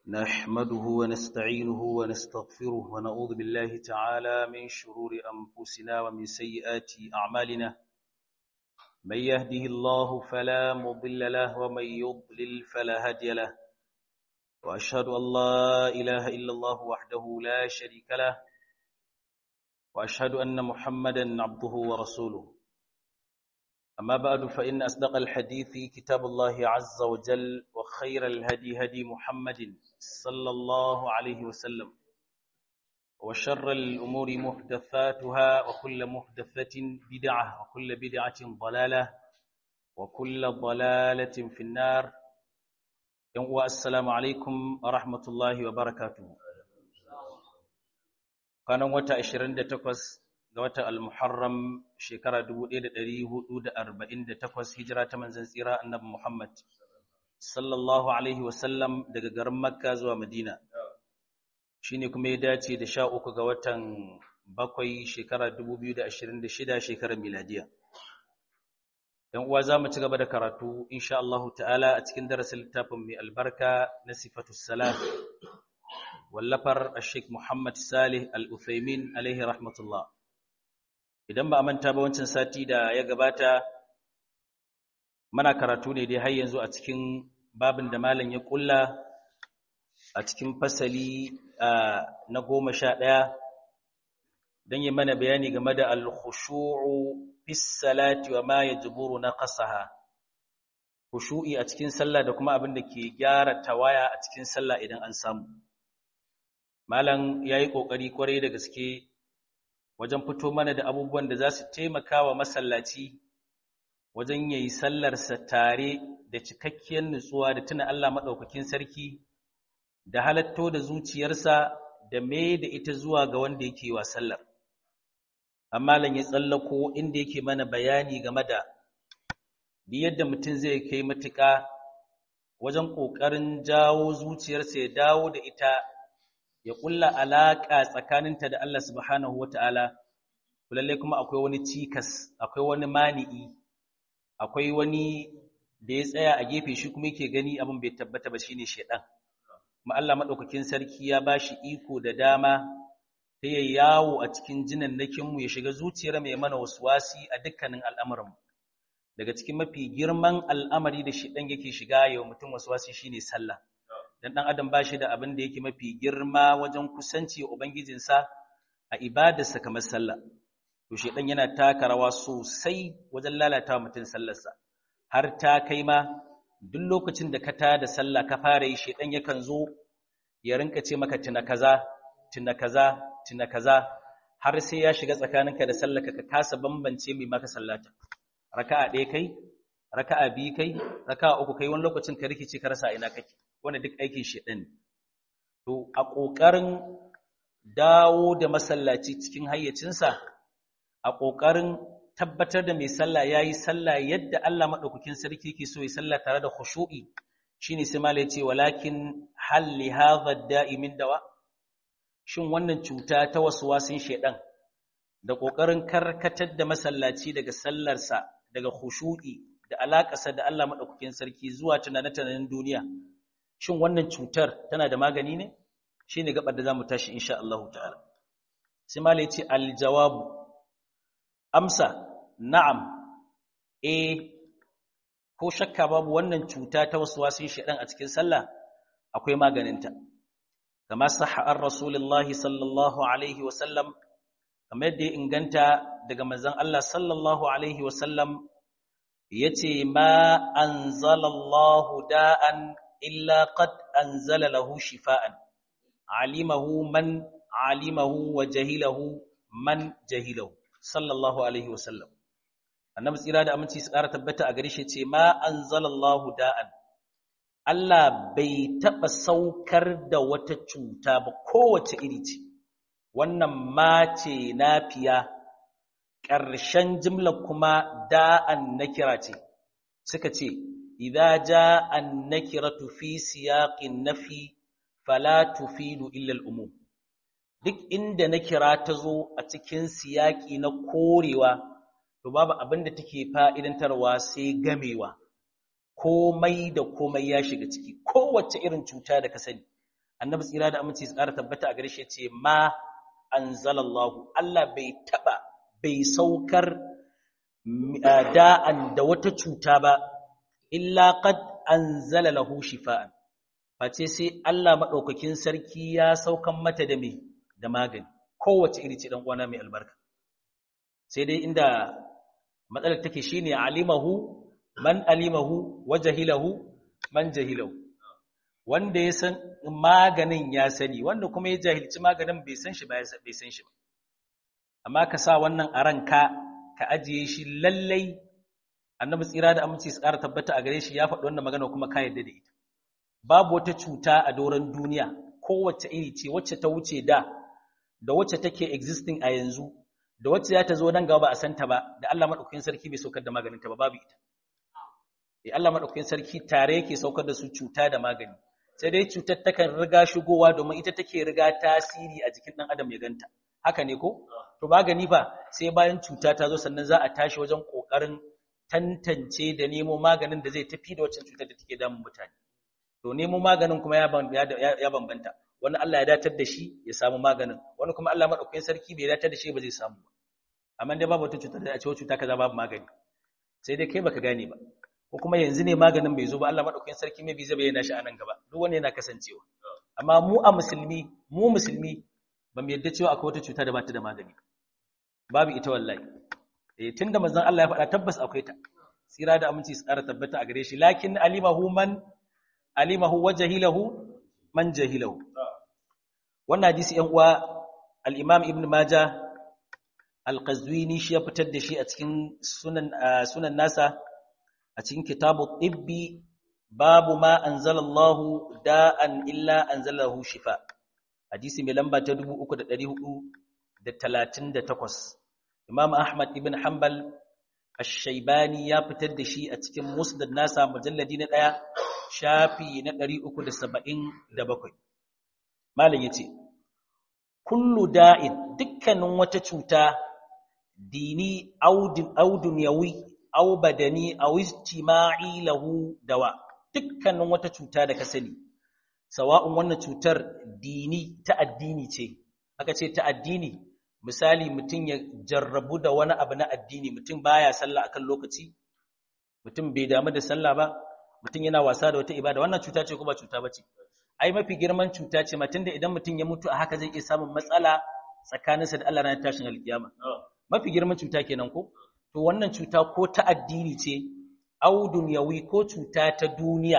نحمده ونستعينه ونستغفره ونعوذ بالله تعالى من شرور أنفسنا ومن سيئات أعمالنا من يهده الله فلا مضل له ومن يضلل فلا هادي له وأشهد أن لا إله إلا الله وحده لا شريك له وأشهد أن محمدا عبده ورسوله أما بعد فإن أصدق الحديث كتاب الله عز وجل وخير الهدي هدي محمد صلى الله عليه وسلم وشر الأمور محدثاتها وكل محدثة بدعة وكل بدعة ضلالة وكل ضلالة في النار السلام عليكم ورحمة الله وبركاته كان وتا 28 ga watan al-Muharram shekara 1448 hijira ta manzon tsira annabi Muhammad sallallahu alaihi wasallam daga garin Makka zuwa Madina shine kuma ya dace da 13 ga watan bakwai shekara 2026 shekarar miladiya dan uwa zamu ci gaba da karatu insha Allah ta'ala a cikin darasin littafin mai albarka na sifatus salat wallafar Sheikh Muhammad Salih Al-Uthaymin alaihi rahmatullah idan ba a manta ba wancan sati da ya gabata mana karatu ne dai har yanzu a cikin babin da malam ya kulla a cikin fasali na goma sha ɗaya don yi mana bayani game da al-khushu'u fis salati wa ma yajburu naqasaha khushu'i a cikin sallah da kuma abin da ke gyara tawaya a cikin sallah idan an samu malam yayi kokari kwarai da gaske wajen fito mana da abubuwan da za su taimaka wa masallaci wajen yayi sallarsa tare da cikakkiyar nutsuwa da tuna Allah maɗaukakin sarki da halatto da zuciyarsa da mai da ita zuwa ga wanda yake wa sallar amma lan ya tsallako inda yake mana bayani game da bi yadda mutum zai kai matuƙa wajen ƙoƙarin jawo zuciyarsa ya dawo da ita ya ƙulla alaƙa tsakaninta da Allah subhanahu wa ta'ala, lallai kuma akwai wani cikas, akwai wani mani'i, akwai wani da ya tsaya a gefe shi kuma yake gani abin bai tabbata ba shi ne shaɗan. Kuma Allah maɗaukakin sarki ya ba shi iko da dama ta yi yawo a cikin jinan nakinmu ya shiga zuciyar mai mana wasu wasi a dukkanin al'amuranmu. Daga cikin mafi girman al'amari da shaɗan yake shiga yau mutum wasu wasi shi ne sallah. dan dan adam bashi da abin da yake mafi girma wajen kusanci wa ubangijinsa a ibadarsa kamar sallah to shedan yana taka rawa sosai wajen lalata mutum sallarsa har ta kai ma duk lokacin da ka tada sallah ka fara yi shedan yakan zo ya rinka ce maka tuna kaza tuna kaza tuna kaza har sai ya shiga tsakaninka da sallarka ka kasa bambance mai maka sallata raka'a ɗaya kai raka'a biyu kai raka'a uku kai wani lokacin ka rikice ka rasa ina kake wanda duk aikin shedan ne to a kokarin dawo da masallaci cikin hayyacinsa a kokarin tabbatar da mai sallah yayi sallah yadda Allah madaukakin sarki yake so ya sallah tare da khushu'i shine sai malai ce walakin hal li hadha da'i min dawa shin wannan cuta ta waswasin shedan da kokarin karkatar da masallaci daga sallarsa daga khushu'i da alaƙarsa da Allah maɗaukakin sarki zuwa tunane-tunanen duniya shin wannan cutar tana da magani ne shi ne gabar da za mu tashi insha Allah ta'ala sai malai ce aljawabu amsa na'am eh ko shakka babu wannan cuta ta wasu wasin shaɗan a cikin sallah akwai maganinta kama sahar rasulullahi sallallahu alaihi wasallam kamar yadda ya inganta daga manzon Allah sallallahu alaihi wasallam yace ma anzalallahu da'an illa qad anzala lahu shifaan alimahu man alimahu wa jahilahu man jahilahu sallallahu alaihi wasallam annabi tsira da aminci su ƙara tabbata a gare shi ce ma anzalallahu da'an Allah bai taɓa saukar da wata cuta ba kowace iri ce wannan ma ce nafiya ƙarshen jimlar kuma da'an nakira ce suka ce idza jaa an-nakiratu fi siyaqin nafi fala tufidu illa al-umum duk inda nakira ta zo a cikin siyaki na korewa to babu abin da take fa'idantarwa sai gamewa komai da komai ya shiga ciki kowace irin cuta da ka sani annabi tsira da aminci su ƙara tabbata a gare shi ce ma anzalallahu Allah bai taba bai saukar da'an da wata cuta ba illa qad anzala lahu shifaan face sai Allah madaukakin sarki ya saukan mata da me da magani kowace iri ce dan uwana mai albarka sai dai inda matsalar take shine alimahu man alimahu wa jahilahu man jahilahu wanda ya san maganin ya sani wanda kuma ya jahilci maganin bai san shi ba bai san shi ba amma ka sa wannan a ranka ka ajiye shi lallai annabi tsira da aminci su ƙara tabbata a gare shi ya faɗi wannan magana kuma ka yarda da ita babu wata cuta a doron duniya kowace iri ce wacce ta wuce da da wacce take existing a yanzu da wacce za ta zo nan gaba ba a santa ba da Allah madaukakin sarki bai saukar da maganin ta ba babu ita eh Allah madaukakin sarki tare yake saukar da su cuta da magani sai dai cutar takan riga shigowa domin ita take riga tasiri a jikin dan adam ya ganta haka ne ko to magani fa sai bayan cuta ta zo sannan za a tashi wajen kokarin tantance da nemo maganin da zai tafi da waccan cutar da take damun mutane to nemo maganin kuma ya bambanta wani Allah ya datar da shi ya samu maganin wani kuma Allah madaukakin sarki bai datar da shi ba zai samu ba amma dai babu wata cutar da a ce cuta kaza babu magani sai dai kai baka gane ba ko kuma yanzu ne maganin bai zo ba Allah madaukakin sarki mai bi zai bayyana shi a nan gaba duk wani yana kasancewa amma mu a musulmi mu musulmi ba mu yadda cewa akwai wata cuta da ba ta da magani babu ita wallahi eh tunda manzon Allah ya faɗa tabbas akwai ta tsira da aminci su ƙara tabbata a gare shi lakin alimahu man alimahu wa jahilahu man jahilahu wannan hadisi yan uwa al-imam ibn majah al-qazwini shi ya fitar da shi a cikin sunan sunan nasa a cikin kitabu tibbi babu ma anzalallahu da'an illa anzalahu shifa hadisi mai lamba ta 3438 imam ahmad ibn hanbal ash-shaybani ya fitar da shi a cikin musnad nasa mujalladi na daya shafi na 377 malam yace kullu da'in dukkanin wata cuta dini audin audunyawi aw badani aw ijtima'i lahu dawa dukkanin wata cuta da ka sani sawa'un wannan cutar dini ta addini ce aka ce ta addini misali mutum ya jarrabu da wani abu na addini mutum baya sallah akan lokaci mutum bai damu da sallah ba mutum yana wasa da wata ibada wannan cuta ce ko ba cuta bace ai mafi girman cuta ce matunda idan mutum ya mutu a haka zai iya samun matsala tsakaninsa da Allah ranar tashin alkiyama mafi girman cuta kenan ko to wannan cuta ko ta addini ce au dunyawi ko cuta ta duniya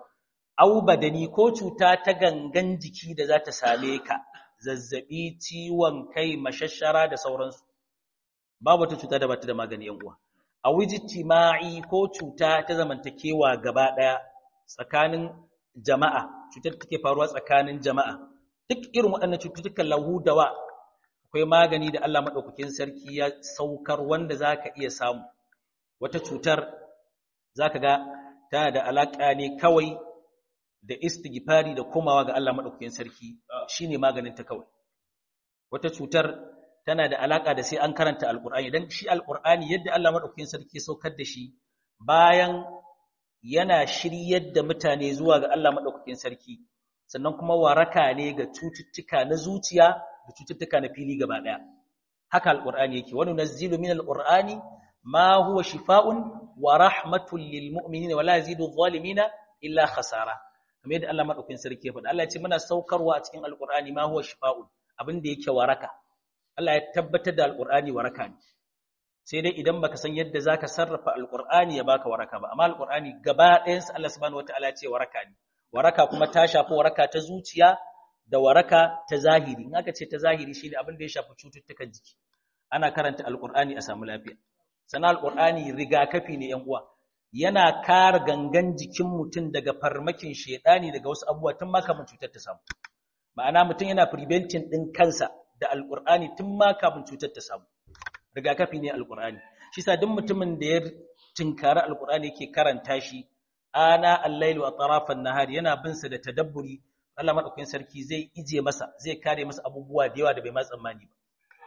au badani ko cuta ta gangan jiki da za ta same ka zazzabi ciwon kai mashashara da sauransu babu wata cuta da bata da magani yan uwa a wijtima'i ko cuta ta zamantakewa gaba daya tsakanin jama'a cutar take faruwa tsakanin jama'a duk irin waɗannan cututtukan lahu dawa akwai magani da Allah madaukakin sarki ya saukar wanda zaka iya samu wata cutar zaka ga tana da alaka ne kawai da istighfari da komawa ga Allah madaukakin sarki shine maganin ta kawai wata cutar tana da alaka da sai an karanta alqur'ani dan shi alqur'ani yadda Allah madaukakin sarki saukar da shi bayan yana shiryar da mutane zuwa ga Allah madaukakin sarki sannan kuma waraka ne ga cututtuka na zuciya da cututtuka na fili gaba daya haka alqur'ani yake wa nunazzilu min alqur'ani ma huwa shifaa'un wa rahmatun lil mu'minina wa la yazidu adh-dhalimina illa khasara kamar yadda Allah madaukakin sarki ya faɗa Allah ya ce muna saukarwa a cikin alqur'ani ma huwa shifaa'un abin da yake waraka Allah ya tabbatar da alqur'ani waraka ne sai dai idan baka san yadda zaka sarrafa alqur'ani ya baka waraka ba amma alqur'ani gaba ɗayan sa Allah subhanahu wataala ya ce waraka ne waraka kuma ta shafi waraka ta zuciya da waraka ta zahiri in aka ce ta zahiri shine abin da ya shafi cututtukan jiki ana karanta alqur'ani a samu lafiya sana alqur'ani rigakafi ne yan uwa yana kare gangan jikin mutum daga farmakin shedani daga wasu abubuwa tun ma kafin cutar ta samu ma'ana mutum yana preventing din kansa da alqur'ani tun ma kafin cutar ta samu rigakafi ne alqur'ani shi sa duk mutumin da ya tinkara alqur'ani yake karanta shi ana al-lail wa tarafan nahar yana bin sa da tadabburi Allah madaukakin sarki zai ije masa zai kare masa abubuwa da yawa da bai ma tsammani ba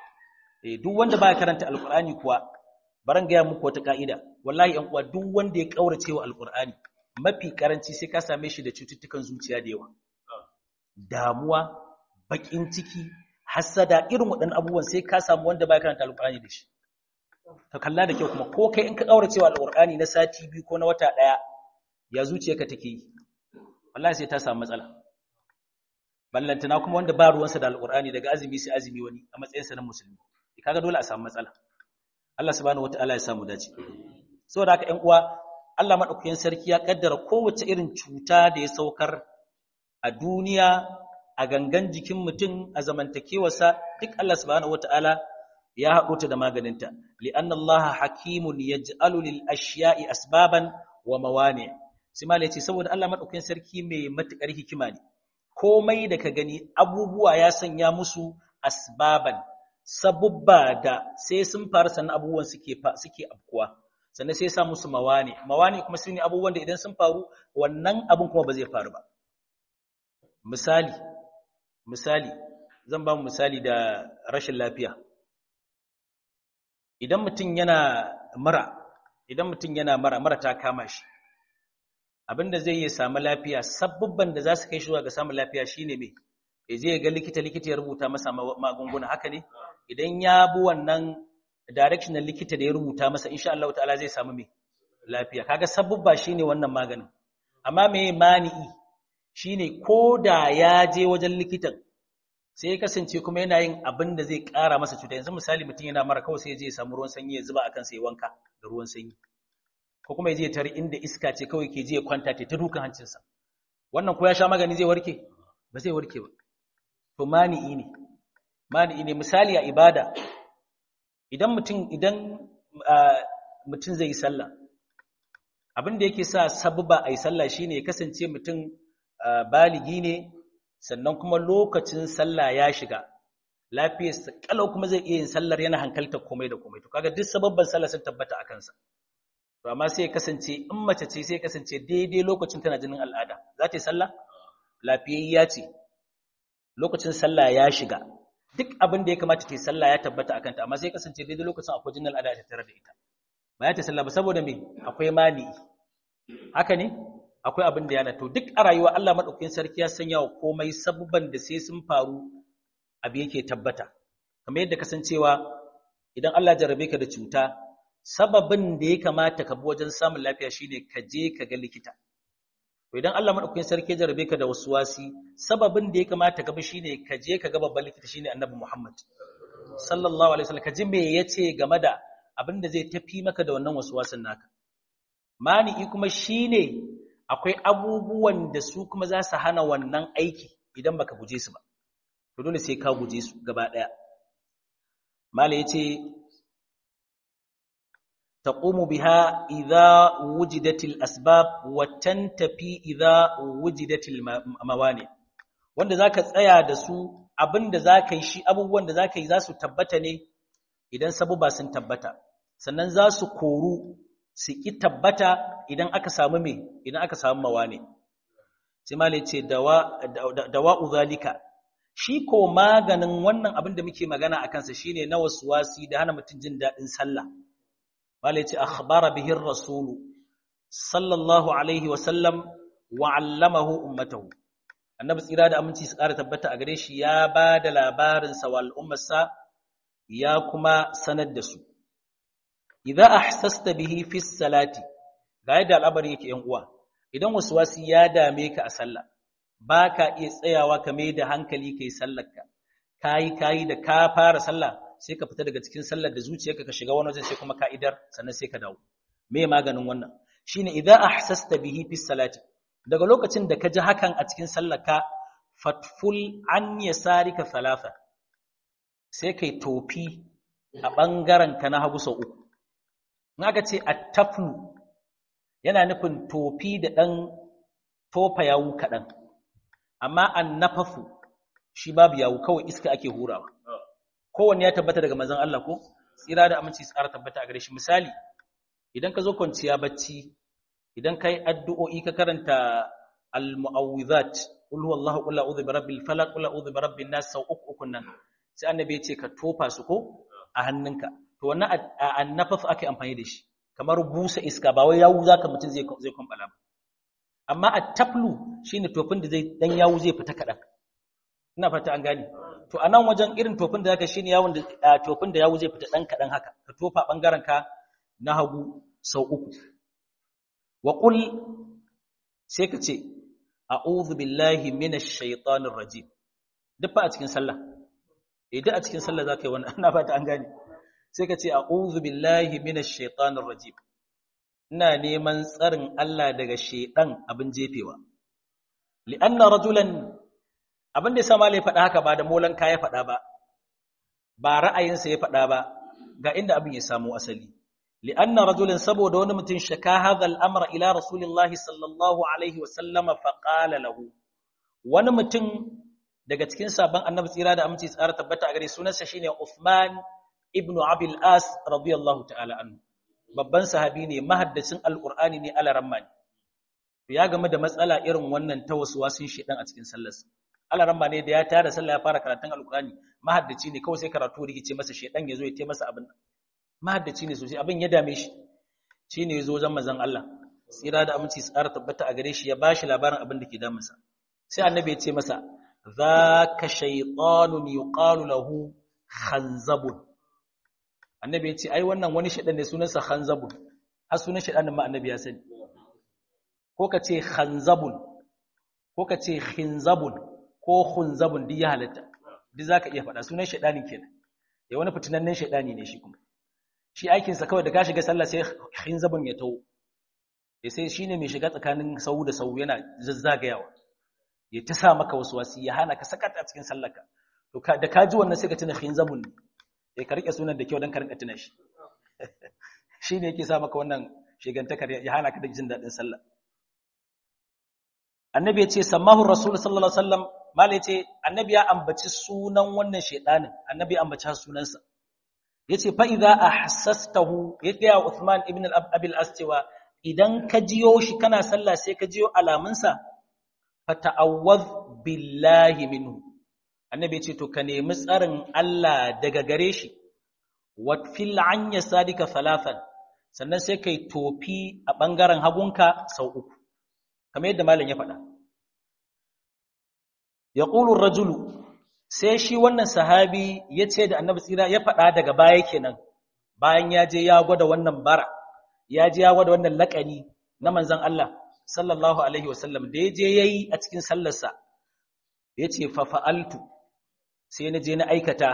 eh duk wanda baya karanta alqur'ani kuwa baran ga muku wata ka'ida wallahi yan uwa duk wanda ya kaurace wa alqur'ani mafi karanci sai ka same shi da cututtukan zuciya da yawa damuwa bakin ciki hasada irin waɗannan abubuwan sai ka samu wanda baya karanta alqur'ani da shi ka kalla da kyau kuma ko kai in ka kaura cewa alqur'ani na sati biyu ko na wata daya ya zuciyarka take yi wallahi sai ta samu matsala ballantana kuma wanda ba ruwansa da alqur'ani daga azumi sai azumi wani a matsayinsa na musulmi kaga dole a samu matsala Allah subhanahu wataala ya samu dace saboda haka ƴan uwa Allah madaukakin sarki ya kaddara kowace irin cuta da ya saukar a duniya a gangan jikin mutum a zamantakewarsa duk Allah subhanahu wataala ya haɗo ta da maganinta li'anna Allah hakimun yaj'alu lil ashiya'i asbaban wa mawani sai malai ce saboda Allah madaukakin sarki mai matukar hikima ne komai da ka gani abubuwa ya sanya musu asbaban sabubba da sai sun faru sannan abubuwan suke suke afkuwa sannan sai ya sa musu mawani mawani kuma shine abubuwan da idan sun faru wannan abun kuma ba zai faru ba misali misali zan ba mu misali da rashin lafiya idan mutum yana mara idan mutum yana mara mara ta kama shi abinda zai yi samu lafiya sabubban da za su kai shi zuwa ga samun lafiya shine me ya je ga likita likita ya rubuta masa magunguna haka ne idan ya bi wannan direction na likita da ya rubuta masa insha Allah ta'ala zai samu me lafiya kaga sabubba shine wannan maganin amma me mani'i shine koda ya je wajen likitan sai ya kasance kuma yana yin abin da zai ƙara masa cuta yanzu misali mutum yana mara kawai sai ya je ya samu ruwan sanyi ya zuba akan sai wanka da ruwan sanyi ko kuma ya je tare inda iska ce kawai ke je ya kwanta ta dukan hancinsa wannan ko ya sha magani zai warke ba zai warke ba to mani'i ne mani'i ne misali a ibada idan mutum idan mutum zai yi sallah abin da yake sa sabba a yi sallah shine ya kasance mutum baligi ne sannan kuma lokacin sallah ya shiga lafiyarsa kalau kuma zai iya yin sallar yana hankaltar komai da komai to kaga duk sababban sallah sun tabbata a kansa to amma sai ya kasance in mace ce sai ya kasance daidai lokacin tana jinin al'ada za ta yi sallah lafiyayya ce lokacin sallah ya shiga duk abin da ya kamata ta yi sallah ya tabbata a kanta amma sai ya kasance daidai lokacin akwai jinin al'ada ta tare da ita ba ya ta sallah ba saboda me akwai mani haka ne akwai abin da yana to duk a rayuwa Allah madaukakin sarki ya sanya wa komai sabban da sai sun faru abu yake tabbata kamar yadda kasancewa idan Allah jarabe ka da cuta sababin da ya kamata ka bi wajen samun lafiya shine ka je ka ga likita to idan Allah madaukakin sarki ya jarabe ka da wasi, sababin da ya kamata ka bi shine ka je ka ga babban likita shine Annabi Muhammad sallallahu alaihi wasallam ka ji me yace game da abin da zai tafi maka da wannan waswasin naka mani'i kuma shine akwai abubuwan da su kuma za su hana wannan aiki idan baka guje su ba to dole sai ka guje su gaba daya mala yace taqumu biha idza wujidatil asbab wa tantafi idza wujidatil mawani wanda zaka tsaya da su abinda zaka yi shi abubuwan da zaka yi za su tabbata ne idan sabuba sun tabbata sannan za su koru su ki tabbata idan aka samu me idan aka samu mawani sai malai ce dawa dawa'u zalika shi ko maganin wannan abin da muke magana akan sa shine na waswasi da hana mutun jin dadin sallah malai ce akhbara bihi ar-rasul sallallahu alaihi wa sallam wa 'allamahu ummatahu annabi tsira da aminci su ƙara tabbata a gare shi ya ba da labarin sa wal ummarsa ya kuma sanar da su idza ahsasta bihi fi salati ga yadda al'amari yake yan uwa idan waswasi ya dame ka a sallah baka iya tsayawa ka mai da hankali kai sallarka kai kai da ka fara sallah sai ka fita daga cikin sallar da zuciyarka ka shiga wani wajen sai kuma ka'idar sannan sai ka dawo me maganin wannan shine idza ahsasta bihi fi salati daga lokacin da ka ji hakan a cikin sallarka fatful an yasarika thalatha sai kai tofi a bangaren ka na hagu sau uku in aka ce attaflu yana nufin tofi da dan tofa yawu kaɗan amma annafafu shi babu yawu kawai iska ake hurawa kowanne ya tabbata daga manzon Allah ko tsira da aminci tsara tabbata a gare shi misali idan ka zo kwanciya bacci idan kai addu'o'i ka karanta al-mu'awwidhat qul huwallahu qul a'udhu birabbil falaq qul a'udhu birabbin nas sau uku ukun nan sai annabi ya ce ka tofa su ko a hannunka to wannan annafaf ake amfani da shi kamar busa iska ba wai yawu zaka mutun zai zai kwambala ba amma at-taflu shine tofin da zai dan yawu zai fita kadan ina fata an gane to anan wajen irin tofin da zaka shine yawon da tofin da yawo zai fita dan kadan haka ka tofa bangaren ka na hagu sau uku wa qul sai ka ce a'udhu billahi minash shaitanir rajim duk fa a cikin sallah eh duk a cikin sallah zaka yi wannan ina fata an gane sai ka ce a'udhu billahi minash shaitanir rajim ina neman tsarin Allah daga shedan abin jefewa li'anna rajulan abin da yasa malai faɗa haka ba da molan ya faɗa ba ba ra'ayinsa ya faɗa ba ga inda abin ya samu asali li'anna rajulan saboda wani mutum shaka hadha al-amra ila rasulillahi sallallahu alaihi wa sallama fa qala lahu wani mutum daga cikin sabon annabi tsira da aminci tsara tabbata a gare sunansa shine Uthman ibn Abil As radiyallahu ta'ala anhu babban sahabi ne mahaddacin alqur'ani ne alaramma ne ya game da matsala irin wannan ta wasin shedan a cikin sallarsa alaramma ne da ya tara sallah ya fara karatun alqur'ani mahaddaci ne kawai sai karatu rigice masa shedan yazo ya ce masa abin mahaddaci ne sosai abin ya dame shi shine yazo wajen manzon Allah tsira da aminci tsara tabbata a gare shi ya bashi labarin abin da ke damunsa sai annabi ya ce masa zaka shaytanun yuqalu lahu khanzabun annabi ya ce ai wannan wani shedan ne sunansa khanzabun har sunan shedan ma annabi ya sani ko ka ce khanzabun ko ka ce khinzabun ko khunzabun duk ya halatta duk zaka iya faɗa sunan shedanin kenan ya wani fitinannen shedani ne shi kuma shi aikin sa kawai da ka shiga sallah sai khinzabun ya tawo ya sai shine mai shiga tsakanin sau da sau yana zazzagayawa ya ta sa maka wasu wasi ya hana ka sakata a cikin sallarka to da ka ji wannan sai ka tuna khinzabun ne ya ka rike sunan da kyau dan ka rinka tuna shi shine yake sa maka wannan shigantakar ya hana ka da jin daɗin sallah annabi ya ce sammahu rasul sallallahu alaihi wasallam malai ce annabi ya ambaci sunan wannan shedanin annabi ya ambaci sunansa yace fa idza ahsastahu yadda ya Uthman ibn al-Abil As cewa idan ka jiyo shi kana sallah sai ka jiyo alamunsa fata'awwadh billahi minhu annabi yace to ka nemi tsarin Allah daga gare shi wa fil anya sadika thalathan sannan sai kai tofi a bangaren hagunka sau uku kamar yadda malam ya faɗa ya ƙulun rajulu sai shi wannan sahabi ya ce da annabi tsira ya faɗa daga baya kenan bayan ya je ya gwada wannan bara ya je ya gwada wannan laƙani na manzan Allah sallallahu alaihi wasallam da ya je ya yi a cikin sallarsa ya ce fafa'altu sai na je na aikata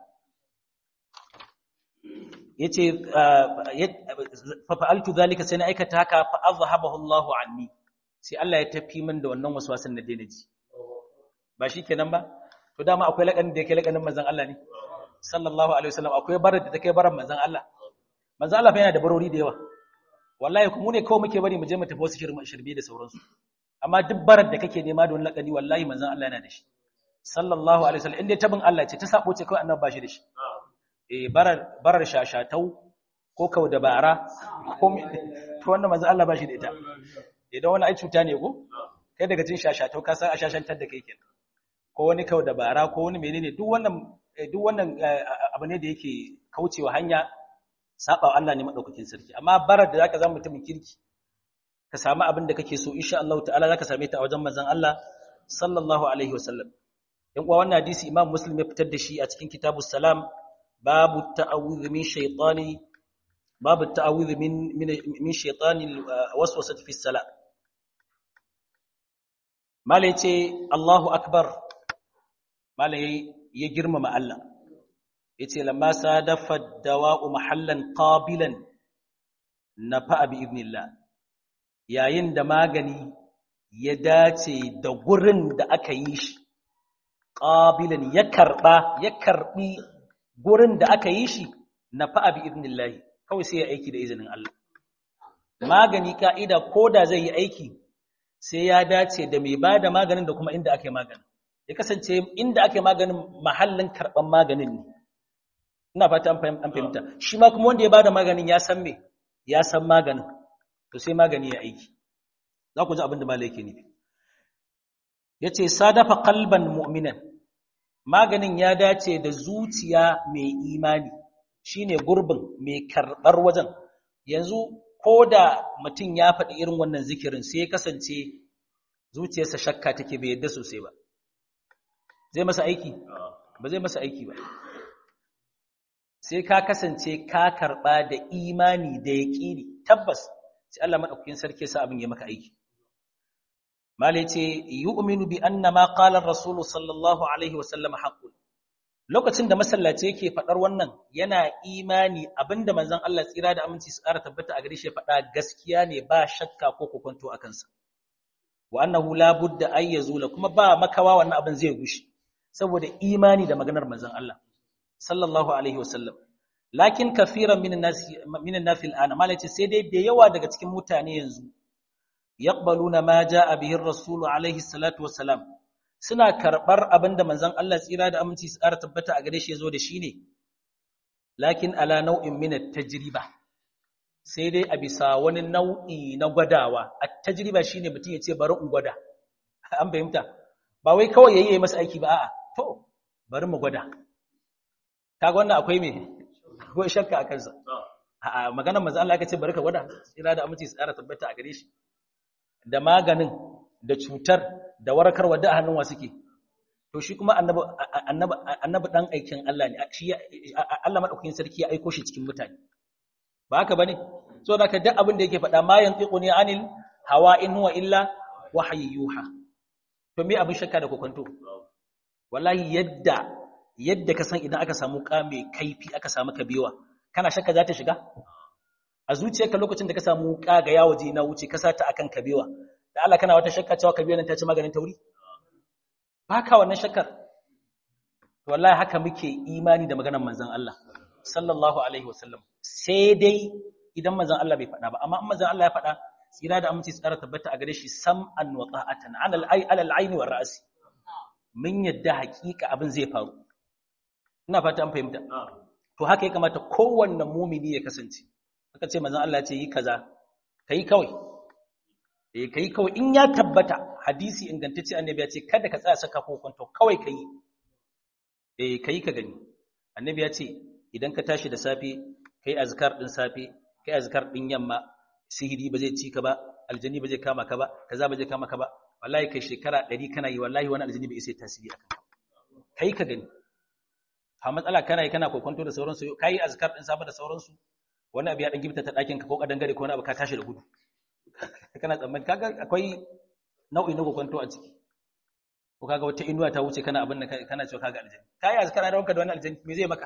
ya ce fafa'altu zalika sai na aikata haka fa'azhabahu Allahu anni sai Allah ya tafi min da wannan waswasan da daina ji ba shi kenan ba to dama akwai lakanin da yake lakanin manzon Allah ne sallallahu alaihi wasallam akwai barar da take barar manzon Allah manzon Allah fa yana da barori da yawa wallahi kuma ne kawai muke bari mu je mu tafi wasu shirbi da sauransu amma duk barar da kake nema da wani lakani wallahi manzon Allah yana da shi sallallahu alaihi wasallam inda tabin Allah ce ta sabo ce kawai annabi ba shi da shi eh barar barar shashatau ko kau da bara ko to wannan manzon Allah ba shi da ita idan wani ai cuta ne ko kai daga cin shashatau ka san a shashantar da kai kenan ko wani kau da bara ko wani menene duk wannan duk wannan abu ne da yake kaucewa hanya saba Allah ne madaukakin sarki amma barar da zaka zama mutumin kirki ka samu abin da kake so insha Allah ta'ala zaka same ta a wajen manzon Allah sallallahu alaihi wasallam yan uwa wannan hadisi Imam Muslim ya fitar da shi a cikin Kitabus Salam babu ta'awudh min shaytani babu ta'awudh min min shaytani waswasati fi salat mala yace Allahu akbar mala ya girmama Allah yace lamma sadafa dawa'u mahallan qabilan nafa bi idnillah yayin da magani ya dace da gurin da aka yi shi qabilan ya karba ya karbi gurin da aka yi shi nafa bi idnillah kawai sai ya aiki da izinin Allah magani ka'ida koda zai yi aiki sai ya dace da mai bada maganin da kuma inda ake maganin ya kasance inda ake maganin mahallin karban maganin ne ina fata an fahimta shi ma kuma wanda ya bada maganin ya san me ya san maganin to sai magani ya aiki za ku ji abin da malai yake nufi yace sadafa qalban mu'minan maganin ya dace da zuciya mai imani shine gurbin mai karbar wajen yanzu ko da mutum ya faɗi irin wannan zikirin sai ya kasance zuciyarsa shakka take bai yadda sosai ba zai masa aiki ba zai masa aiki ba sai ka kasance ka karɓa da imani da yaƙini tabbas sai Allah madaukakin sarki sa abin ya maka aiki malai ce yu'minu bi anna ma qala ar-rasul sallallahu alaihi wa sallam haqqun lokacin da masallaci yake fadar wannan yana imani abinda manzon Allah tsira da aminci su ƙara tabbata a gare shi faɗa gaskiya ne ba shakka ko kokonto a kansa wa annahu la budda ay yazula kuma ba makawa wannan abin zai gushi saboda imani da maganar manzon Allah sallallahu alaihi wa sallam lakin kafiran min an-nas min an-nas al-ana malai ce sai dai da yawa daga cikin mutane yanzu yaqbaluna ma jaa bihi ar-rasul alaihi salatu wassalam suna karbar abinda manzon Allah tsira da aminci su ƙara tabbata a gare shi yazo da shi ne lakin ala nau'in min at-tajriba sai dai a bisa wani nau'i na gwadawa at-tajriba shine mutum ya ce bari in gwada an fahimta ba wai kawai yayi masa aiki ba a'a to bari mu gwada kaga wannan akwai me akwai shakka a kansa a maganar manzon Allah aka ce bari ka gwada tsira da aminci su ƙara tabbata a gare shi da maganin da cutar da warkarwa da hannun wa suke to shi kuma annabi dan aikin Allah ne shi Allah madaukakin sarki ya aiko shi cikin mutane ba haka bane so da ka duk abin da yake faɗa ma yantiquni anil hawa in huwa illa wahyi yuha to me abin shakka da kokonto wallahi yadda yadda ka san idan aka samu ka mai kaifi aka samu kabewa kana shakka za ta shiga a zuciyarka lokacin da ka samu ka ga yawo je na wuce ka sata akan kabewa da Allah kana wata shakka cewa kabewa nan ta ci maganin tauri baka wannan shakkar wallahi haka muke imani da maganar manzon Allah sallallahu alaihi wasallam sai dai idan manzon Allah bai faɗa ba amma in manzon Allah ya faɗa tsira da aminci tsara tabbata a gare shi sam'an wa ta'atan ala al-ay ala al-ayn wa ra'si mun yadda haƙiƙa abin zai faru ina fata an fahimta to haka ya kamata kowanne mumini ya kasance aka ce manzon Allah ya ce yi kaza kai kawai eh kai kawai in ya tabbata hadisi ingantacce annabi ya ce kada ka tsaya saka kokonto kawai kai eh kai ka gani annabi ya ce idan ka tashi da safe kai azkar din safe kai azkar din yamma sihiri ba zai ci ka ba aljani ba zai kama ka ba kaza ba zai kama ka ba wallahi kai shekara 100 kana yi wallahi wani aljani bai isa tasiri akan ka kai ka gani ha matsala kana yi kana kokonto da sauransu kai azkar din safe da sauransu wani abu ya dan gifta ta dakin ka ko kadan gare ko wani abu ka tashi da gudu kana tsammani kaga akwai nau'i na kokonto a ciki ko kaga wata inuwa ta wuce kana abin da kana cewa kaga aljani kai azkar da wanka da wani aljani me zai maka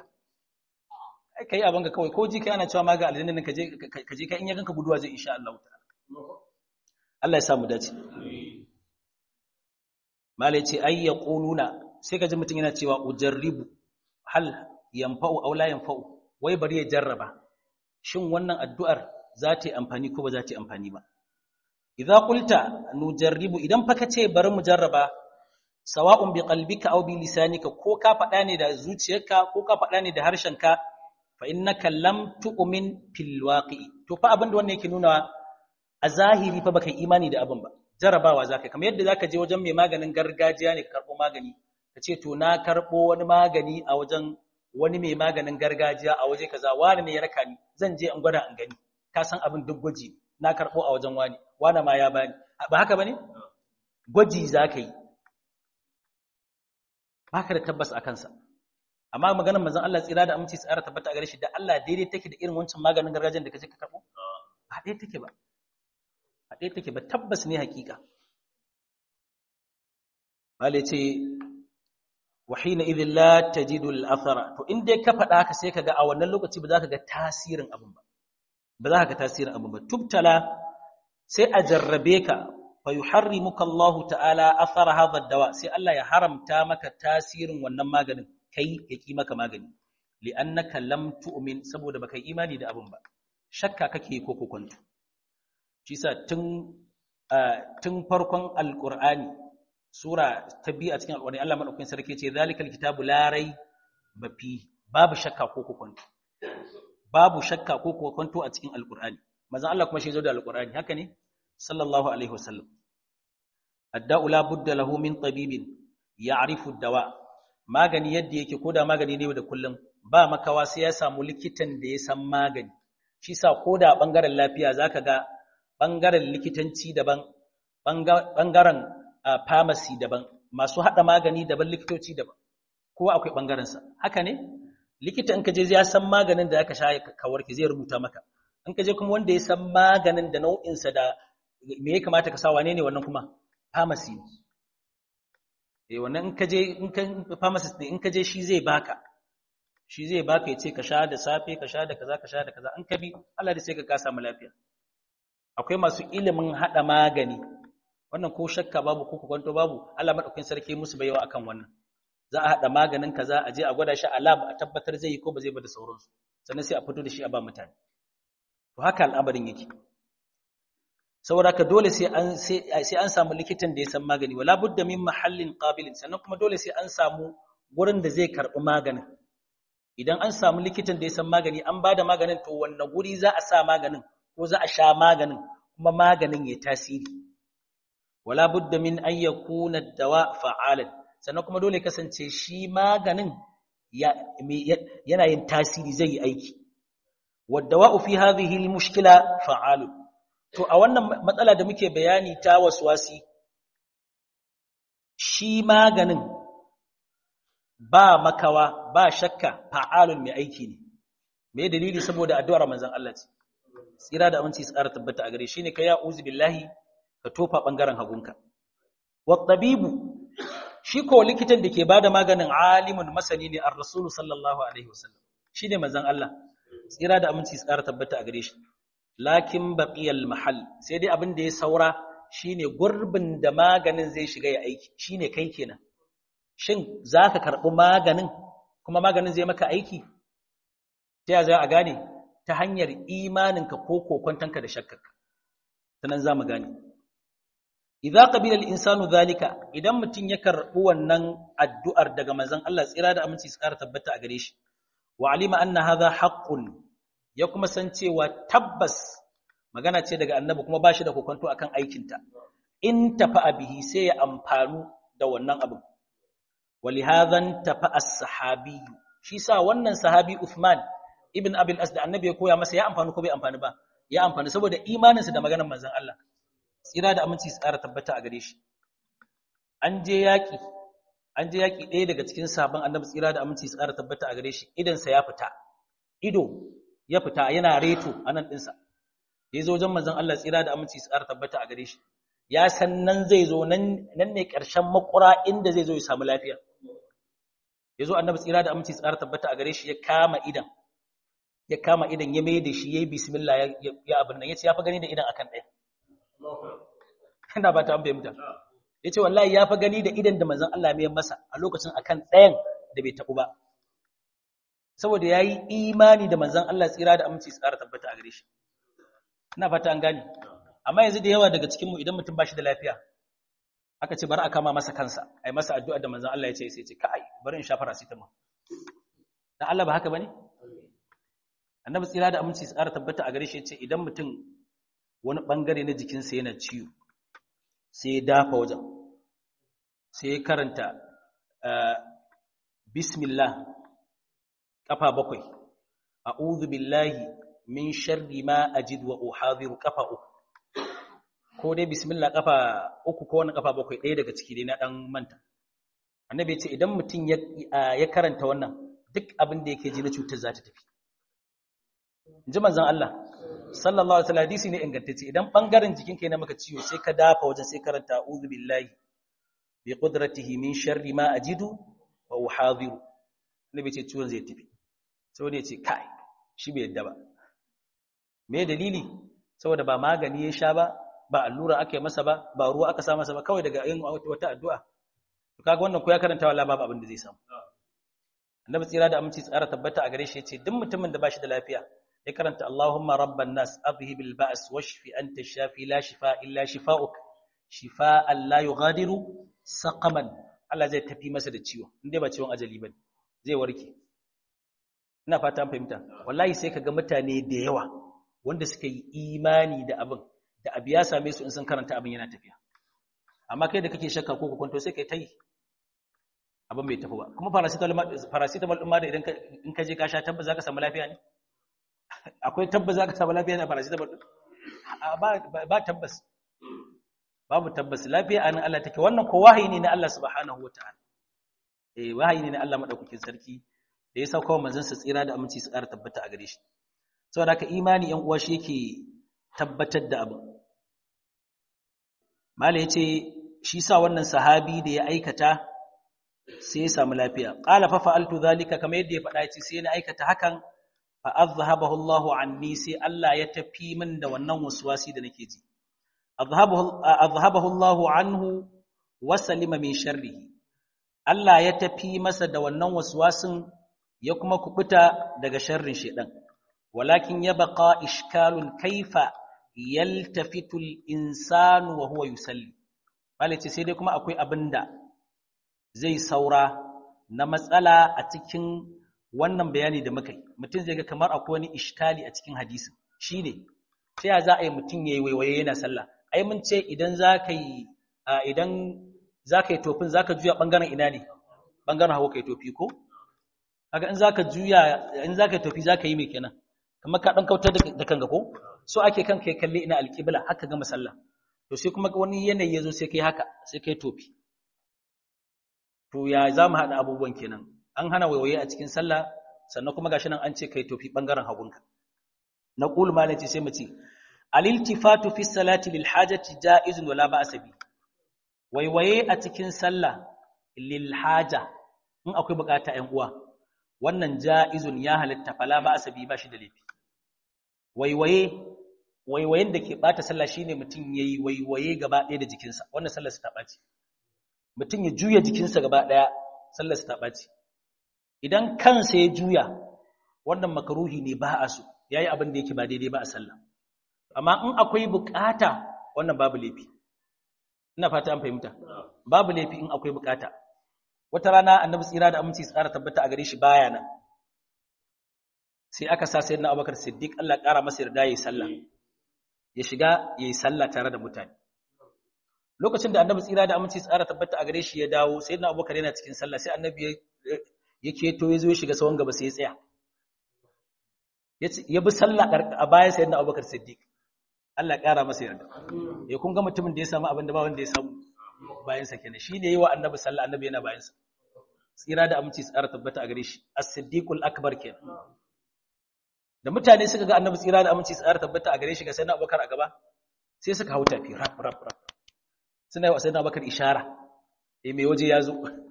kai abin ka kawai ko ji kai ana cewa ma ga aljanna ka je ka je kai in ya ganka guduwa zai insha Allah ta'ala Allah ya sa mu dace malai ce ay yaquluna sai ka ji mutun yana cewa ujarribu hal yanfa'u aw la yanfa'u wai bari ya jarraba shin wannan addu'ar za ta yi amfani ko ba za ta yi amfani ba idza qulta nujarribu idan fa kace bari mu jarraba sawa'un bi qalbika aw bi lisanika ko ka faɗa ne da zuciyarka ko ka faɗa ne da harshenka fa innaka lam tu'min fil waqi to fa abin da wannan yake nuna a zahiri fa baka imani da abin ba jarabawa zaka kamar yadda zaka je wajen mai maganin gargajiya ne karbo magani kace to na karbo wani magani a wajen wani mai maganin gargajiya a waje kaza wani ne ya raka ni zan je in gwada in gani ka san abin duk gwaji na karbo a wajen wani wani ma ya bani ba haka bane gwaji zaka yi baka da tabbas a kansa amma maganar manzon Allah tsira da aminci tsara tabbata a gare shi da Allah daidai take da irin wancan maganin gargajiyar da kaje ka karbo ba dai take ba ba dai take ba tabbas ne hakika bale ce wa hina idhil la tajidu al athara to in dai ka faɗa haka sai kaga a wannan lokaci ba za ka ga tasirin abin ba ba za ka ga tasirin abin ba tubtala sai a jarrabe ka fa yuharrimuka Allah ta'ala athara hadha dawa sai Allah ya haramta maka tasirin wannan maganin kai ya ki maka magani li'annaka lam tu'min saboda baka imani da abin ba shakka kake ko kokonto shi sa tun tun farkon alqur'ani sura ta biyu a cikin alqur'ani Allah madaukakin sarki ce zalikal kitabu la raiba fi babu shakka ko kokonto babu shakka ko kokonto a cikin alqur'ani manzon Allah kuma shi zo da alqur'ani haka ne sallallahu alaihi wasallam adda'u la budda lahu min tabibin ya'rifu ad-dawa magani yadda yake koda magani ne da kullum ba makawa sai ya samu likitan da ya san magani shi sa koda bangaren lafiya zaka ga bangaren likitanci daban bangaren pharmacy daban masu haɗa magani daban likitoci daban kowa akwai ɓangarensa haka ne likita in ka je ya san maganin da aka sha ka warke zai rubuta maka in ka je kuma wanda ya san maganin da nau'insa da me ya kamata ka sa wane ne wannan kuma pharmacy ne eh wannan in ka je in ka pharmacist ne in ka je shi zai baka shi zai baka ya ce ka sha da safe ka sha da kaza ka sha da kaza in ka bi Allah da sai ka ka samu lafiya akwai masu ilimin hada magani wannan ko shakka babu ko kwanto babu Allah madaukakin sarki musu baiwa akan wannan za a hada maganin kaza a je a gwada shi a lab a tabbatar zai yi ko ba zai ba da sauransu sannan sai a fito da shi a ba mutane to haka al'amarin yake saboda haka dole sai an sai an samu likitan da ya san magani wala budda min mahallin qabilin sannan kuma dole sai an samu gurin da zai karbi maganin idan an samu likitan da ya san magani an bada maganin to wanne guri za a sa maganin ko za a sha maganin kuma maganin ya tasiri wala budda min an yakuna dawa fa'alan sannan kuma dole kasance shi maganin yana yin tasiri zai yi aiki waddawa'u fi hadhihi almushkila fa'alun to a wannan matsala da muke bayani ta waswasi shi maganin ba makawa ba shakka fa'alun mai aiki ne me dalili saboda addu'ar manzon Allah ce tsira da aminci tsara tabbata a gare shi ne ka ya uzu billahi ka tofa bangaren hagunka wa tabibu shi ko likitan da ke bada maganin alimun masani ne ar-rasulu sallallahu alaihi wasallam shine manzon Allah tsira da aminci tsara tabbata a gare shi lakin baqiyal mahal sai dai abin da ya saura shine gurbin da maganin zai shiga ya aiki shine kai kenan shin zaka karbi maganin kuma maganin zai maka aiki ta ya za a gane ta hanyar imaninka ko kokontanka da shakkarka sanan zamu gane idza qabila al-insanu dhalika idan mutun ya karbi wannan addu'ar daga manzon Allah tsira da aminci su ƙara tabbata a gare shi wa alima anna hadha haqqun ya kuma san cewa tabbas magana ce daga annabi kuma bashi da kokonto akan aikinta in tafa bihi sai ya amfanu da wannan abin walihadhan tafa as-sahabi shi sa wannan sahabi Uthman ibn Abil As da annabi ya koya masa ya amfani ko bai amfani ba ya amfani saboda imaninsa da maganar manzon Allah tsira da aminci su ƙara tabbata a gare shi an je yaƙi an je yaƙi ɗaya daga cikin sabon annabi tsira da aminci su ƙara tabbata a gare shi idansa ya fita ido ya fita yana reto a nan ɗinsa ya zo wajen manzon Allah tsira da aminci su ƙara tabbata a gare shi ya san nan zai zo nan ne ƙarshen makura inda zai zo ya samu lafiya ya zo annabi tsira da aminci su ƙara tabbata a gare shi ya kama idan ya kama idan ya mai da shi ya yi bismillah ya abin nan ya ce ya fi gani da idan akan ɗaya ina ba ta an fahimta ya ce wallahi ya fi gani da idan da manzan Allah mai masa a lokacin akan ɗayan da bai taɓu ba saboda ya yi imani da manzan Allah tsira da aminci su ƙara tabbata a gare shi ina fata an gane amma yanzu da yawa daga cikinmu idan mutum ba shi da lafiya aka ce bari a kama masa kansa a yi masa addu'a da manzan Allah ya ce sai ce kai bari in sha paracetamol dan Allah ba haka bane annabi tsira da aminci su ƙara tabbata a gare shi ya ce idan mutum wani ɓangare na jikinsa yana ciwo sai ya dafa wajen sai ya karanta bismillah ƙafa bakwai a'udhu billahi min sharri ma ajid wa uhadhiru ƙafa uku ko dai bismillah ƙafa uku ko wani ƙafa bakwai ɗaya daga ciki dai na ɗan manta annabi ya ce idan mutum ya karanta wannan duk abin da yake ji na cutar za ta tafi in ji manzon Allah sallallahu alaihi wasallam hadisi ne ingantacce idan bangaren jikinka yana maka ciwo sai ka dafa wajen sai karanta a'udhu billahi bi qudratihi min sharri ma ajidu wa uhadhiru nabi ce ciwon zai tafi sai ne ce kai shi bai yadda ba me dalili saboda ba magani ya sha ba ba allura aka yi masa ba ba ruwa aka sa masa ba kawai daga yin wata addu'a to kaga wannan ko ya karanta wallahi babu abin da zai samu annabi tsira da aminci tsara tabbata a gare shi yace duk mutumin da bashi da lafiya ya karanta Allahumma rabban nas adhhibil ba's washfi anta shafi la shifa illa shifaa'uk shifaa'an la yughadiru saqaman Allah zai tafi masa da ciwo inda ba ciwon ajali bane zai warke ina fata an fahimta wallahi sai kaga mutane da yawa wanda suka yi imani da abin da abu ya same su in sun karanta abin yana tafiya amma kai da kake shakka ko ka kwanto sai kai tayi abin bai tafi ba kuma paracetamol din ma da idan in ka je ka sha tabbas zaka samu lafiya ne akwai tabbas za ka samu lafiya na paracetamol din ba tabbas babu tabbas lafiya anan Allah take wannan ko wahayi ne na Allah subhanahu wataala eh wahayi ne na Allah madaukakin sarki da ya sauka wa manzon sa tsira da aminci su ƙara tabbata a gare shi saboda haka imani yan uwa shi yake tabbatar da abu mala yace shi sa wannan sahabi da ya aikata sai ya samu lafiya qala fa fa'altu zalika kamar yadda ya faɗa yace sai na aikata hakan fa azhabahu Allahu anni sai Allah ya tafi min da wannan waswasi da nake ji azhabahu Allahu anhu wa salima min sharrihi Allah ya tafi masa da wannan waswasin ya kuma kubuta daga sharrin shedan walakin yabqa ishkalun kaifa yaltafitu al-insanu wa huwa yusalli ce sai dai kuma akwai abinda zai saura na matsala a cikin wannan bayani da muka yi mutum zai ga kamar akwai wani ishkali a cikin hadisin shine sai ya za a yi mutum yayi waiwaye yana sallah ai mun ce idan zaka yi idan zaka yi tofin zaka juya bangaren ina ne bangaren hawa kai tofi ko kaga in zaka juya in zaka yi tofi zaka yi me kenan kamar ka dan kautar da kanka ko so ake kan kai kalle ina alqibla haka ga sallah to sai kuma wani yanayi yazo sai kai haka sai kai tofi to ya za mu haɗa abubuwan kenan an hana waiwaye a cikin sallah sannan kuma gashi nan an ce kai tofi bangaren hagunka na qul malaci sai mu ce aliltifatu fi salati lil hajati jaizun wala ba'sa bi waiwaye a cikin sallah lil haja in akwai bukata ɗan uwa wannan jaizun ya halitta fala ba'sa bi bashi da laifi waiwaye waiwayen da ke bata sallah shine mutum yayi waiwaye gaba ɗaya da jikinsa wannan sallar ta ɓaci mutum ya juya jikinsa gaba ɗaya sallar ta ɓaci idan kansa ya juya wannan makaruhi ne ba a so yayi abin da yake ba daidai ba a sallah amma in akwai bukata wannan babu laifi ina fata an fahimta babu laifi in akwai bukata wata rana annabi tsira da aminci tsara tabbata a gare shi baya nan sai aka sa sayyidina abubakar siddiq Allah ƙara masa yarda yayi sallah ya shiga yayi sallah tare da mutane lokacin da annabi tsira da aminci tsara tabbata a gare shi ya dawo sayyidina abubakar yana cikin sallah sai annabi ya keto ya zo ya shiga sawon gaba sai ya tsaya ya bi sallah a bayan sayyidina abubakar siddiq Allah ƙara masa yarda ya kun ga mutumin da ya samu abin da ba wanda ya samu bayansa kenan shi ne yi wa annabi sallah annabi yana bayansa tsira da aminci tsara tabbata a gare shi as-siddiqul akbar kenan da mutane suka ga annabi tsira da aminci tsara tabbata a gare shi ga sayyidina abubakar a gaba sai suka hau tafi rap rap rap suna yi wa sayyidina abubakar ishara eh mai waje ya zo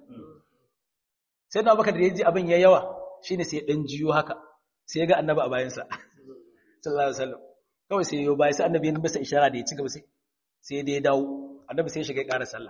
sayyidina abubakar da ya ji abin ya yawa shine sai ya dan jiyo haka sai ya ga annabi a bayansa sallallahu alaihi wasallam kawai sai yau bai sai annabi ya masa ishara da ya ci gaba sai sai da ya dawo annabi sai ya shiga ƙara sallah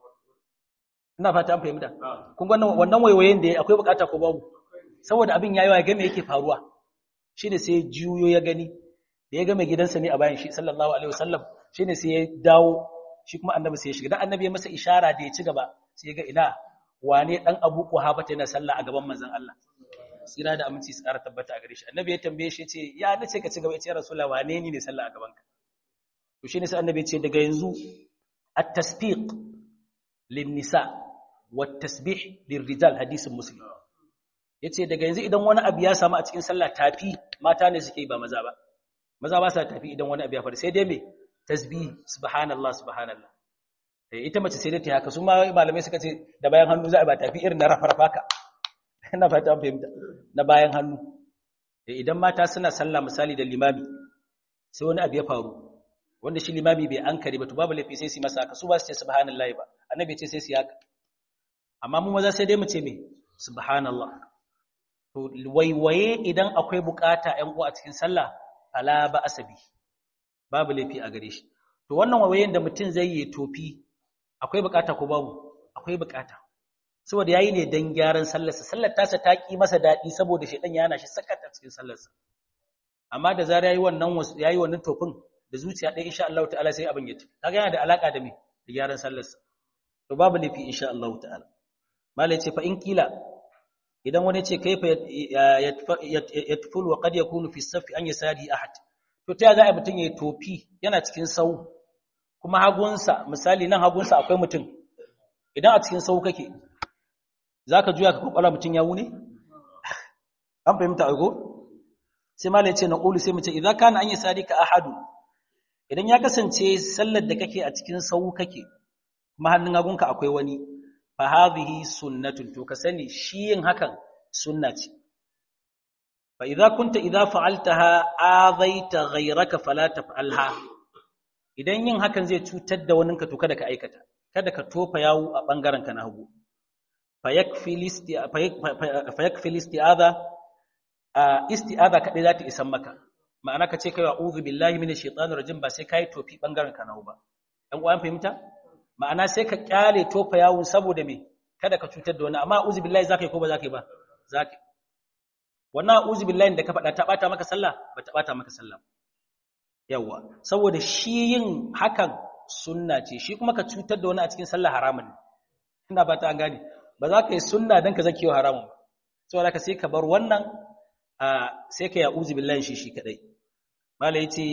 ina fata an fahimta kun ga wannan waiwayen da akwai bukata ko babu saboda abin yayi ya ga me yake faruwa shine sai juyo ya gani da ya ga mai gidansa ne a bayan shi sallallahu alaihi wasallam shine sai ya dawo shi kuma annabi sai ya shiga dan annabi ya masa ishara da ya ci gaba sai ya ga ina wane dan Abu Quhafa yana sallah a gaban manzon Allah tsira da aminci su ƙara tabbata a gare shi annabi ya tambaye shi ce ya nace ka ci gaba ya ce rasulullah wane ni ne sallah a gaban ka to shine sai annabi ya ce daga yanzu at-tasbiq lin-nisa wat-tasbih lir-rijal hadisin muslim yace daga yanzu idan wani abu ya samu a cikin sallah tafi mata ne suke ba maza ba maza ba sa tafi idan wani abu ya faru sai dai me tasbih subhanallah subhanallah ita mace sai dai ta haka su ma malamai suka ce da bayan hannu za a ba tafi irin na rafarfa ka ina fata an fahimta na bayan hannu idan mata suna sallah misali da limami sai wani abu ya faru wanda shi limami bai ankari ba to babu laifi sai su masa haka su ba su ce subhanallahi ba annabi ce sai su haka amma mu maza sai dai mu ce me subhanallah to waiwaye idan akwai bukata ƴan uwa a cikin sallah fala ba asabi babu laifi a gare shi to wannan waiwayen da mutum zai yi tofi akwai bukata ko babu akwai bukata saboda yayi ne dan gyaran sallarsa sallar tasa ta ki masa dadi saboda shedan ya hana shi sakata cikin sallarsa amma da zara yayi wannan yayi wannan tofin da zuciya ɗaya insha Allah ta'ala sai abin ya tafi kaga yana da alaka da me da gyaran sallarsa to babu lafi insha Allah ta'ala malai ce fa in kila idan wani ce kaifa yatful wa qad yakunu fi safi an yasadi ahad to ta za a mutun yayi tofi yana cikin sau kuma hagunsa misali nan hagunsa akwai mutum idan a cikin sau kake za ka juya ka kwakwala mutum ya wune? an fahimta ago? sai ma ce na ƙulu sai mace idan kana an yi sadika ahadu idan ya kasance sallar da kake a cikin sau kake kuma hannun hagunka akwai wani fa hadhihi sunnatun to ka sani shi yin hakan sunna ce fa idza kunta idza fa'altaha azaita ghayraka fala taf'alha idan yin hakan zai cutar da waninka to kada ka aikata kada ka tofa yawo a bangaren ka na hagu fa yakfi isti'adha isti'adha kadai za ta isan maka ma'ana ka ce kai a'udhu billahi minash shaitanir rajim ba sai kai tofi bangaren ka na hagu ba dan uwan fahimta ma'ana sai ka kyale tofa yawo saboda me kada ka cutar da wani amma a'udhu billahi zakai ko ba zakai ba zakai wannan a'udhu billahi da ka faɗa ta bata maka sallah ba ta bata maka sallah yawa saboda shi yin hakan sunna ce shi kuma ka cutar da wani a cikin sallah haramun ne ina ba ta an gane ba za ka yi sunna dan ka zake wa haramun ba saboda ka sai ka bar wannan sai ka ya'udhu billahi shi shi kadai mala yace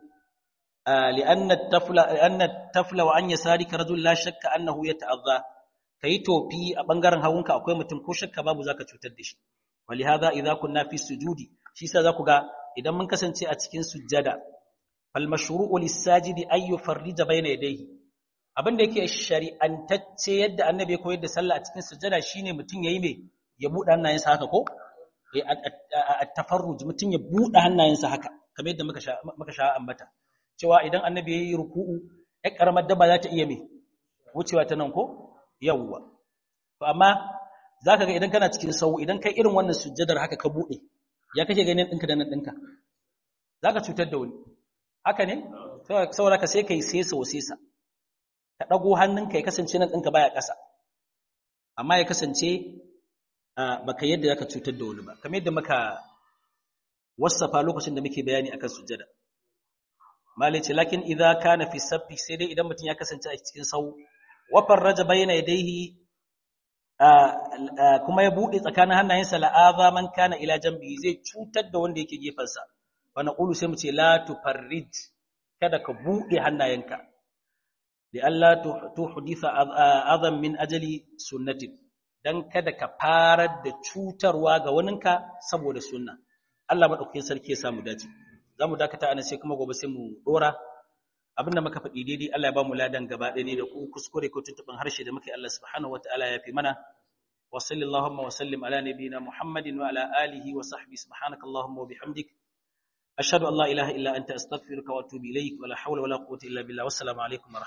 لأن التفل لأن التفل وأن يسارك رجل لا شك أنه يتأذى kai tofi a bangaren hagunka akwai mutum ko shakka babu zaka cutar da shi ولهذا إذا كنا في السجود shi sa zaku ga idan mun kasance a cikin sujjada fal mashru'u lis-sajidi ay yufarrija bayna yadayhi abinda yake shari'antacce yadda annabi ya koyar da sallah a cikin sujjada shine mutum yayi me ya buɗe hannayensa haka ko at-tafarruj mutum ya buɗe hannayensa haka kamar yadda muka sha muka sha ambata cewa idan annabi yayi ruku'u ya karamar dabba za ta iya me wucewa ta nan ko yawwa to amma zaka ga idan kana cikin sau idan kai irin wannan sujjadar haka ka bude ya kake ganin dinka da nan dinka zaka cutar da wani haka ne saboda ka sai kai sesa wasesa ka dago hannunka ya kasance nan dinka baya ƙasa amma ya kasance baka yadda zaka cutar da wani ba kamar yadda muka wasafa lokacin da muke bayani akan sujjada malai ce lakin idza kana fi sabbi sai dai idan mutum ya kasance a cikin sau wa farraja bayna yadayhi kuma ya bude tsakanin hannayensa la'aza man kana ila jambi zai cutar da wanda yake gefansa wa naqulu sai mu ce la tufarrij kada ka bude hannayenka li alla tuhditha azam min ajali sunnatin dan kada ka farar da cutarwa ga waninka saboda sunna Allah madaukakin sarki ya samu dace zamu dakata anan sai kuma gobe sai mu dora abinda muka faɗi daidai Allah ya ba mu ladan gaba ɗaya ne da ku kuskure ko tuntuɓin harshe da muke Allah subhanahu wataala ya fi mana wa sallallahu wa sallim ala nabiyyina Muhammadin wa ala alihi wa sahbihi subhanakallahumma wa bihamdik ashhadu an la ilaha illa anta astaghfiruka wa atubu ilaik wa la hawla wa la quwwata illa billah wassalamu alaikum wa